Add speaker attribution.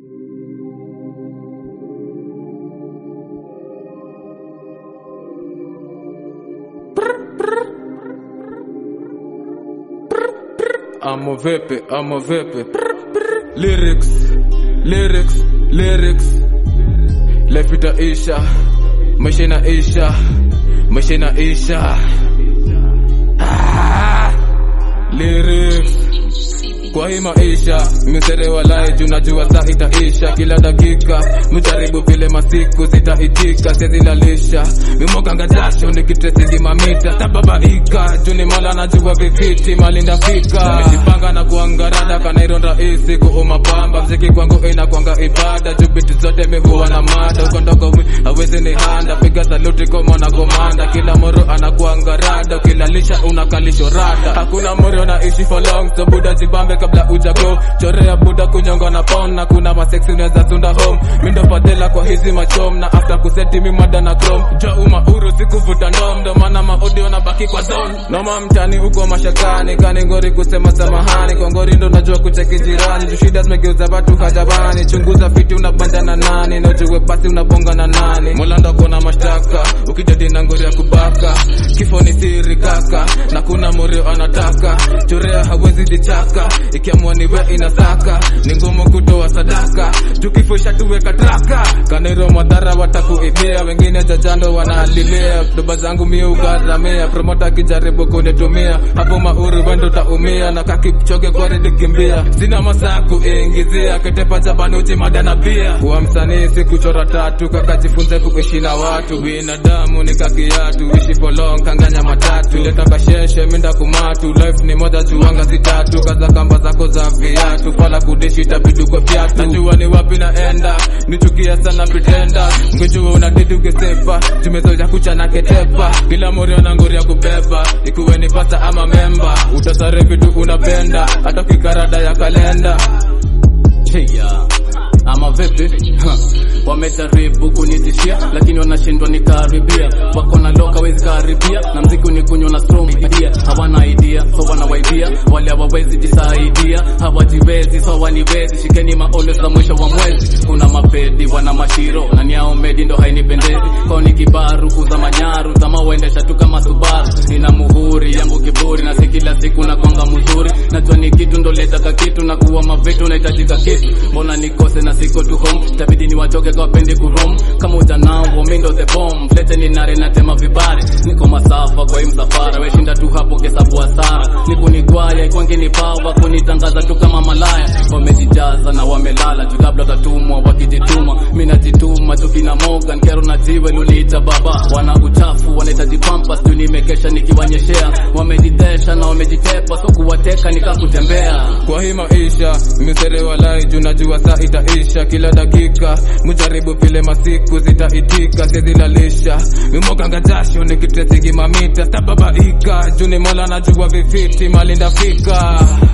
Speaker 1: Amo vipi, amo vipi. Lyrics, lyrics, lyrics. Life itaisha, maisha inaisha, maisha inaisha. Ah, lyrics kwa hii maisha misere walai juu najua saa itaisha kila dakika mjaribu vile masiku zitaitika sezilalisha mimoganga jasho nikitresingi mamita tababaika juu ni mola najua vifiti mali ndafika nimejipanga na kuangarada kanairo rahisi kuuma pamba mziki kwangu inakwanga ibada juu biti zote mihuwa na mada ukondogo hawezi ni handa piga saluti kwa mwana komanda kila moro anakuangarada ukilalisha unakalisho rada hakuna moro naishi for long so buda jibambe kabla ujago chorea buda kunyonga na pound na kuna maseksi unaweza tunda home mindo fadhela kwa hizi machom na after kuseti mimada na chrome jo umauru sikuvuta ndom ndo maana maaudio na baki kwa zone noma mtani uko mashakani kani ngori kusema samahani kwa ngori ndo najua kucheki jirani juu shida zimegeuza watu hajabani chunguza fiti unabanja na nani na ujue basi unabonga na nani mola ndo kona mashtaka ukijadi na ngori ya kubaka kifo ni siri kaka na kuna morio anataka chorea hawezi jichaka ikiamua niwe inasaka ni ngumu kutoa sadaka tukifusha tuweka traka kaniro madhara watakuibia wengine jajando wanalilia doba zangu mi ugaramia promota akijaribu kunitumia hapo mauru wendo taumia na kakipchoge kwaridikimbia sina masaa kuingizia ketepa jabani ujimada na bia kuwa msanii si kuchora tatu kakajifunze kuishi na watu binadamu ni kakiatu ishi polong kanganya matatu leta kasheshe minda kumatu life ni moja chuanga zitatu kaza kamba zako za viatu pala kudishi tabidu kwa viatu najua ni wapi naenda nichukia sana pretenda ngejua unadidi ukisepa tumezoja kuchana ketepa kila morio na ngori ya kubeba ikuwe ni pasa ama memba utasare vitu unapenda hata kikarada ya kalenda
Speaker 2: yeah. ama vipi Ha. wamejaribu kunitishia lakini wanashindwa nikaribia wako na loka wezi karibia na mziki ni kunywa na strong idea hawana idea so wanawaibia wale hawawezi jisaidia hawajiwezi so waniwezi shikeni maolo za mwisho wa mwezi kuna mapedi wana mashiro na niao medi ndo hainipendezi kwao ni kibaru kuza manyaru zama uendesha tu kama subaru nina muhuri yangu kiburi na si kila siku na kwanga mzuri najua ni kitu ndo letaka kitu na kuwa mavitu nahitajika kitu mbona nikose na siko tu home tabidi niwachoke kwa pendi kurom kama ujanao mindo the bomb lete ni nare na tema vibari niko masafa kwa hii msafara weshinda tu hapo kesabu hasara nikunigwaya ikwangi ni pawa kunitangaza tu kama malaya wamejijaza na wamelala juu labda tatumwa wakijituma mi najituma tukina mogan kero na jiwe luliita baba wana uchafu wanahitaji pampas tu nimekesha nikiwanyeshea wamejitesha na wamejitepa so kuwateka nikakutembea
Speaker 1: kwa hii maisha misere walai juu najua saa itaisha kila dakika mjaribu vile masiku zitaitika sezilalisha mimoganga jasho nikitresingi mamita tababaika juu ni mola najua vifiti mali ndafika